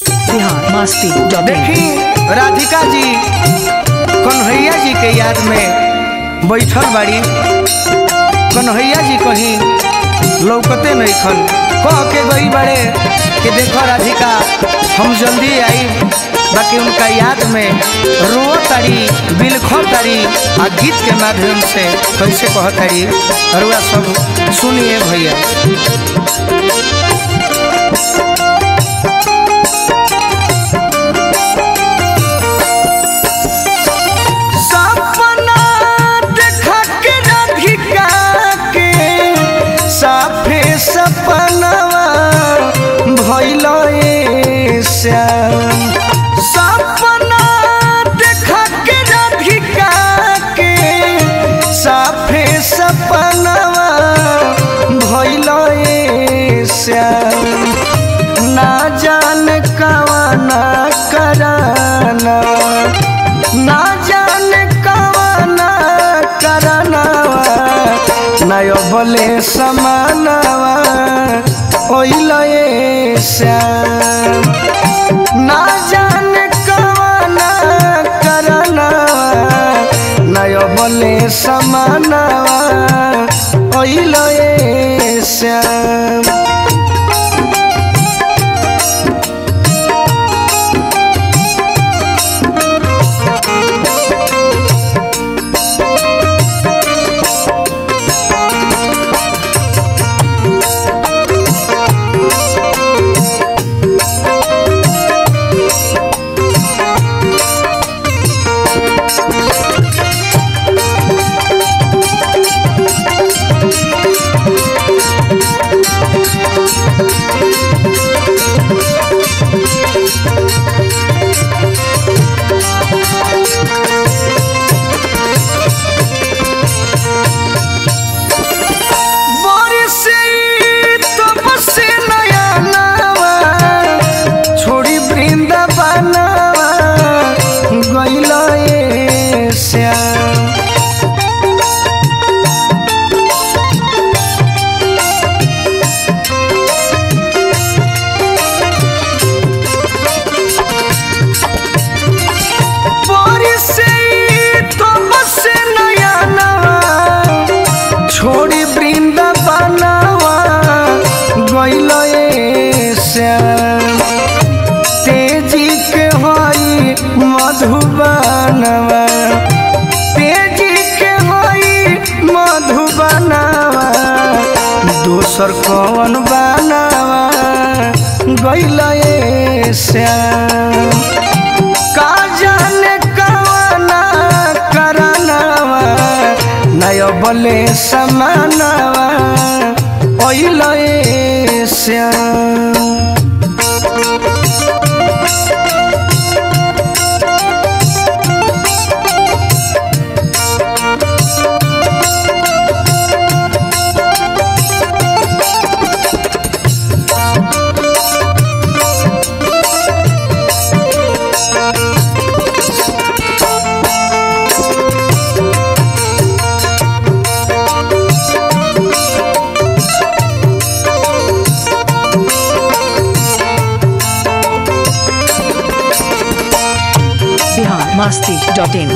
Bihar Masti dot देखी राधिका जी कन्हैया जी के याद में बैठल बाड़ी कन्हैया जी कहीं लौकते नहीं खन कह के गई बड़े कि देखो राधिका हम जल्दी आई बाकी उनका याद में रो तारी बिलखो तारी आ गीत के माध्यम से कैसे कह तारी रुआ सब सुनिए भैया सपना देखा के राधिका के साफे सपनवा भइल ए श्याम सपना देखा के राधिका के साफे सपनवा भइल ए श्याम ना जान कवाना कराना ना जान कवाना करनावा नयो बोले समानवा ओइलए श्याम ना जान कवाना करनावा नयो बोले समानवा ओइलए श्याम बरसे तब से नया नवा छोड़ी वृंदावनवा गइल ए श्याम बरसे तब से नया नवा छोड़ी वृंदावनवा गइल ए श्याम तेजी के हई मधुबनवा तेजी के हई मधुबनवा दोसर कौन बनवा गइल ए श्याम का जाने कवाना करनवा नय बले समानवा ओइल ए श्याम बिहार मस्ती डॉट इन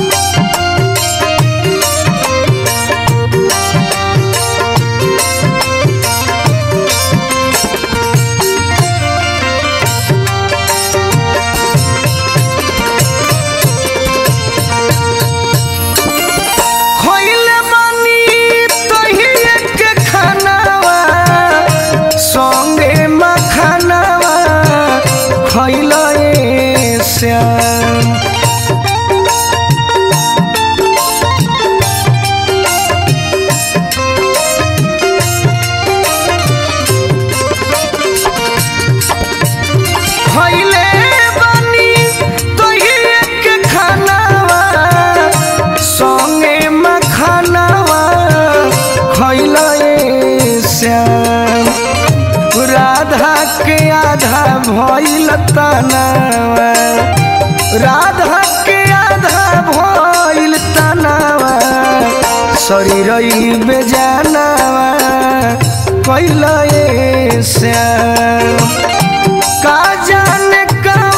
खइले बानी तहिए के खानावा संगे मखानावा खइल ए श्याम खइले बानी तहिए के खानावा संगे मखानावा खइल ए श्याम राधा के आधा भइल तनावा राधा के आधा भइल तनावा शरीर बेजानावा कैल ए श्याम का जाने का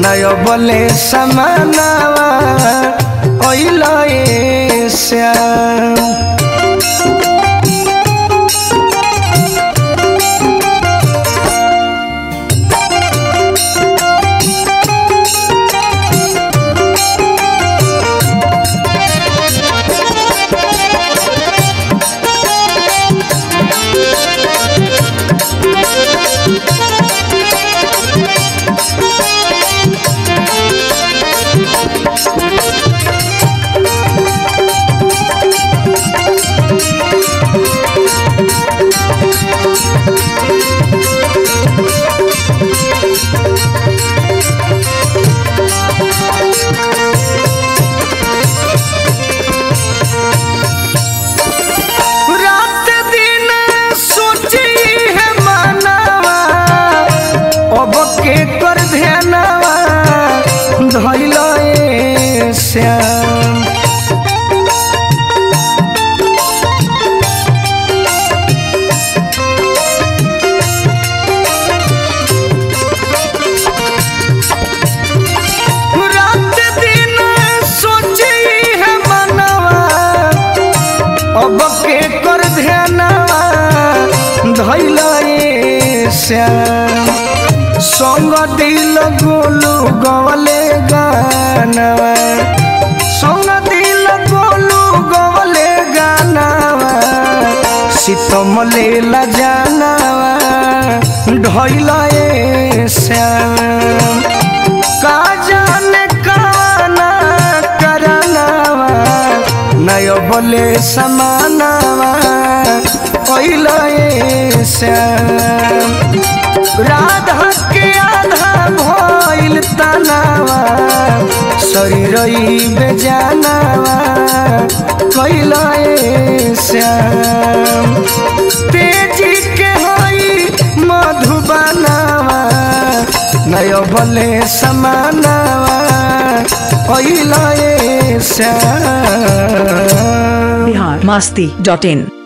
नय बले समानावा ओइल ए श्याम रात दिन सोची है मानवा अब के कर ध्यानवा धैल ए श्याम रात दिन सोची है मनवा अब के कर ध्यानवा धैल ए श्याम संग दिल गोलू गवले गानवा संग दिल गोलू गवले गानवा सीतम लेला जानवा ढैल ए श्याम का जाने काना करनवा नय बोले समानवा ओइल ए श्याम राधा के आधा भइल तनावा शरीर बेजानवा कैल ए श्याम तेजी के हई मधुबनावा नय बले समानवा कैल ए श्याम बिहार मस्ती डॉट इन